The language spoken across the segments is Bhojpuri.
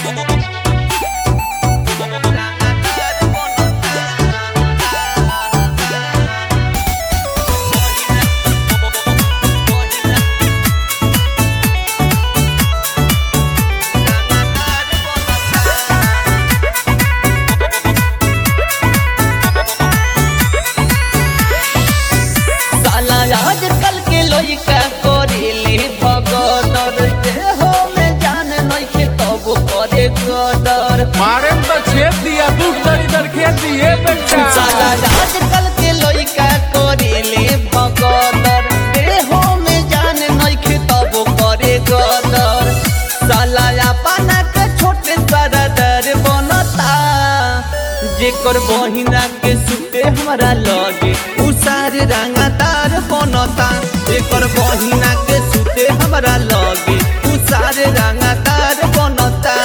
साला आजकल के लइका करेले भगदर देहो में जान नइखे तब करे गदर मारे में तो छेद दिया तू तरी दर खेत दिए बेटा साला आजकल के लइका करेले भगदर देहो में जान नइखे तब करे गदर साला अपना के छोटे सरदर बनता जेकर बहिना के सुते हमारा लगे उ सारे रंगदार बनता जेकर बहिना के सुते हमारा लगे उ सारे रंगदार बनता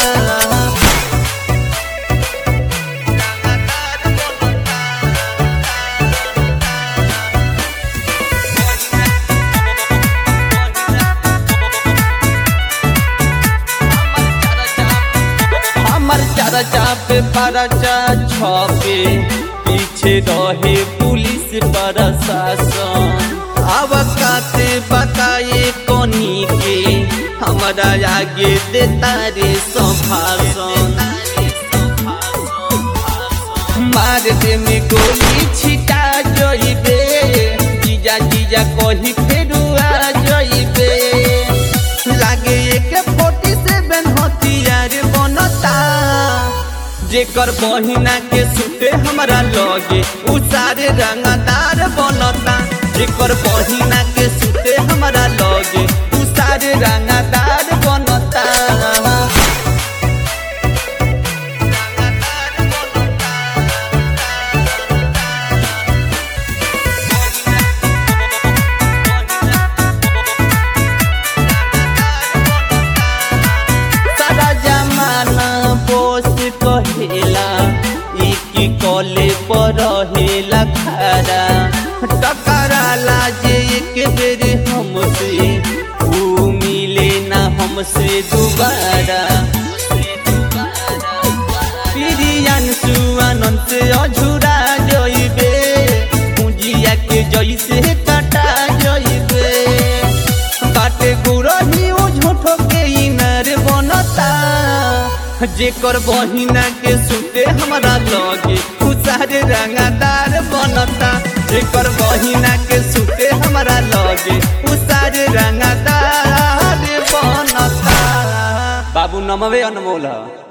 हमर चर्चा पे परचा छपे पीछे रहे पुलिस प्रशासन अब काते बताए कोनी के हमारा आगे देता रे संभाषण मार दे में गोली छिटा जइबे जीजा जीजा कही फेरू आ जइबे लागे एक फोर्टी सेवन हथियार बनता जेकर बहिना के सुते हमरा लगे उ सारे रंगदार बनता जेकर बहिना के सुते हमरा लगे उ सारे रंगदार बनता सारा जमाना बोस कहेला एक कॉले पर रहेला खरा टकराला जे एक बेर हमसे ऊ मिले ना हमसे दोबारा प्रियन सुआनंद से अझुरा जइबे पूंजिया के जइसे काटा जइबे काटे गुरही उ झूठो के इनर बनता जेकर बहिना के सुते हमरा लगे उ सारे रंगदार बनता जेकर बहिना के सुते हमरा लगे उ सारे रंगदार बनता बाबू नमवे अनमोल ह